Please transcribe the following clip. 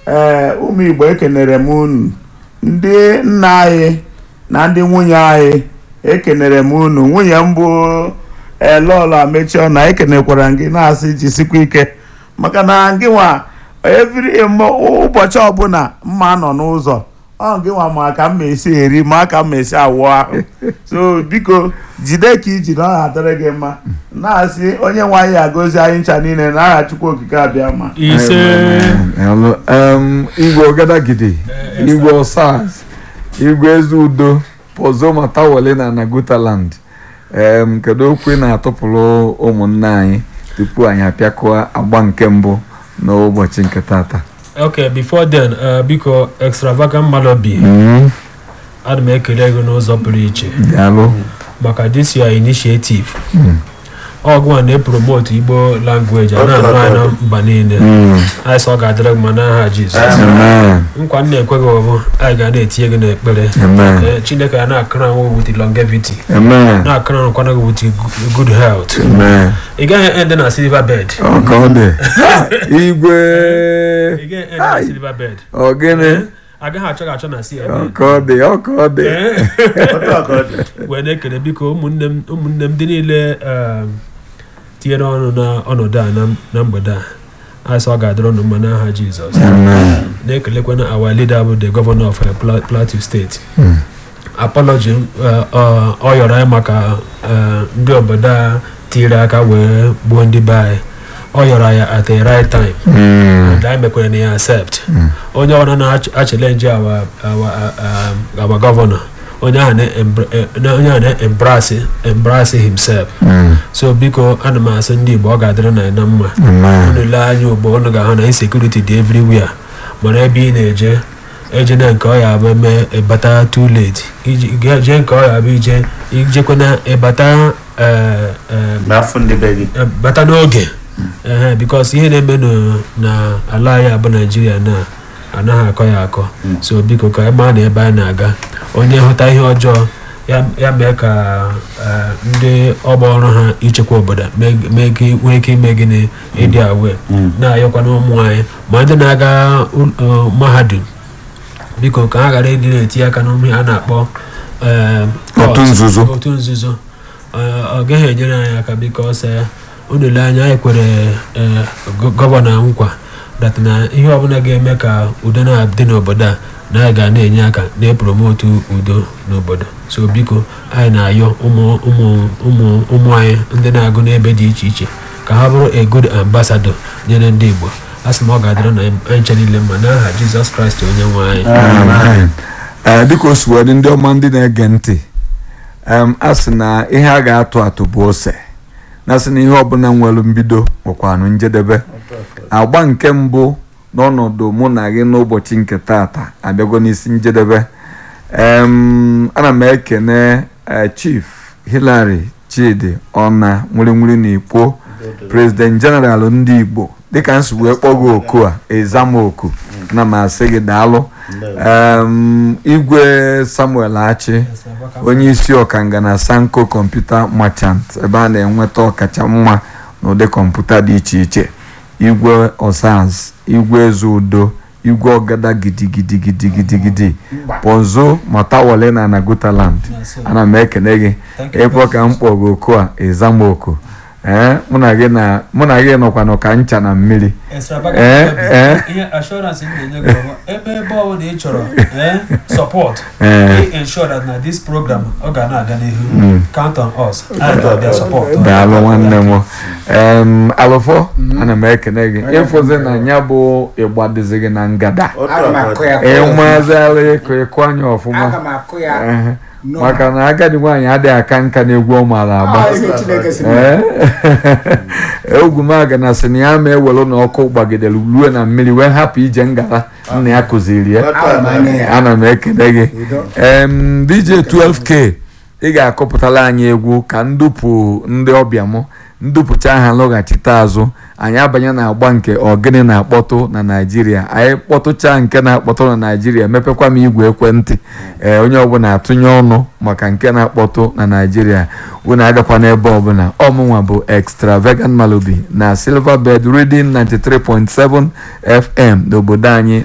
ee ụmụ igbo ekenere m unu ndị nna anyị na ndị nwunye anyị ekenere m unu nwunye m bụ elọlọ amechi ọna ekenekwara gị na-asị jisikwa ike maka na gị nwa eviri ụbọchị ọbụla mma nọ n'ụzọ ọ gị nwa ma ka m esi eri ma ka m esi awụ ahụ so biko jide ka iji na ọ ga-adịrị gị mma na-asị onye nwe anyị agọzi anyị ncha niile na aha chukwu okike abịa ma ise Hello. Um, igwe ọgadagidi igwe ọsaz igwe eze udo pozo matawale na nagutaland um, kedu okwu ị na-atụpụrụ ụmụnne anyị tupu anyị apịakọọ agba nke mbụ n'ụbọchị nke tata ok before then uh, biko extravagant malobi Mm, ana m ekele gị n'ụzọ pụrụ iche daalụ maka this your initiative ọgwụ a na-epromote igbo language a na-anụ anyị na mba niile Mm, anyị sọ ọ ga-adịrị gị ma n'aha jizọs amen nkwa m na-ekwe gị ọbụ anyị ga na-etinye gị n'ekpere amen Eh, chineke ya na-akara anwụ with longevity amen na-akara anwụkwana gị with gu- good health amen ị gaghị end na silver bed ọ ka ọ dị igwe ị gaghị end na silver bed ọ gịnị agaghị achọ gị achọ na silver ọ bed ka ọ dị ọ ka ọ dị Otu a ka ọ dị. wee na-ekele biko ụmụnne m ụmụnne m ndị niile um, tinyere ọnụ n'ọnọdụ a na- na mgbede a anyị sọ ọ ga-adịrị ọnụ mma n'aha jizọs amen na-ekelekwana our leader bụ the governor of uh, Pla- plateau state Mm. apology uh, uh, ọ yọrọ anyị maka uh, ndị obodo a tiri aka wee gbuo ndị be anyị ọ yọrọ ya at the right time Mm, and anyị mekwere na ya accept onye ọbụla na-achelenji our, our, um, our governor onye ahụ na-embra- eh, na- onye ahụ na-embrace embrace himself mm, so biko ana m asị ndị igbo ọ ga-adịrị na na mma amen unu lee anya ugbo unu ga-ahụ na insecurity dị everywhere mana ebe ị na-eje eje na nke ọ ya bụ eme ịbata too late iji ga- jee nke ọ ya bụ ije ijekwana ịbata eh, eh, n'afọ ndị be gị eh, bata n'oge ehe bikos ihe na-eme nụ- na ala anyị abụ naijiria na anaghị akọ ya akọ so biko ka ebe a na ebe anyị na-aga onye hụta ihe ọjọọ ya ya mee ka eh, ndị ọgba ọrụ ha ichekwa obodo mee mee ka nwee ike ime gịnị ịdị awe na-ayọkwana ụmụ anyị ma ndị na-aga ul- eh, mahadum biko ka ha ghara ịdị na-etinye aka n'ụmụ a na-akpọ eh, Otu court, nzuzo. otu nzuzo Eh, ọ gaghị enyere anyị aka bikos unu lee anya anyị kwere eh, gọ- gọvanọ nkwa dat na ihe ọbụla ga-eme ka udo na-adị n'obodo a na anyị ga na-enye aka na-epromotu udo n'obodo so biko anyị na-ayọ ụmụ ụmụ ụmụ ụmụ anyị ndị na-agụ n'ebe dị iche iche ka ha bụrụ a good ambassador nyere ndị igbo a sị m ọ ga-adịrị na anyị nche niile mma n'aha jizọs kraịst onye nwe anyị amen ee dịka o si wee dị ndị ọma ndị na-ege ntị em, a sị na ihe a ga-atụ atụ bụ ose na sị na ihe ọbụla nwere mbido nwekwanụ njedebe agba nke mbụ n'ọnọdụ mụ na gị n'ụbọchị nke tata abịago n'isi njedebe em, ana m ekene eh, chief hilary chidi ọna nwiri na ikwo president general ndị igbo dịka nsi wee kpọgo oku a ezama oku na m asị gị daalụ em, igwe samuel achi onye isi ọkanga na sanko kọmputa machant ebe a na-enweta ọkacha mma n'ụdị kọmputa dị iche iche igwe osaz igwe eze udo igwe ọgada gidigidigidigidigidi ponzo matawale na nagutaland ana m ekene gị ịkpọ ka m kpọgo oku a ịzama oku ee mụ na gị na mụ na gị nọkwa n'ụka ncha na mmiri Eh, eh. ihe assurance m na-enye gị bụ ebe ebe ọ bụla ị chọrọ eh, support Eh. ị ensure that na this program ọ ga na-aga n'ihu count on us anyị ga-abịa support daalụ nwanne m em alụfọ ana m ekene gị ịfụzi na ya bụ ịgba dịzi gị na ngada Aga m akụ ya ịmazịala ịkụ ịkụ anya ọfụma aga m akụ ya Ehe. nọ. maka na agadi nwaanyị adịghị aka nka n'egwu ọ maara agba Ah, ezi Chineke si m. Ee. ogwumaga na sị na ya ma ewelu na ọkụ gbagidere ruo na mmiri wee hapụ ije ngala nna ya kụziri ya Aga m anya ya. ana m ekele gị Udo. em dj 12k ị ga-akọpụtara anyị egwu ka ndupụ ndị ọbịa m ndupụcha ha lọghachite azụ anyị abanye na agba nke ọgịnị na-akpọtụ na naijiria anyị kpọtụcha nke na-akpọtụ na naijiria mepekwa m igwe ekwentị ee onye ọbụla atụnye ọnụ maka nke na-akpọtụ na naijiria unu agakwa n'ebe ọbụla ọmụnwa bụ extravagant malubi na silverbird reading 93.7 fm n'obodo anyị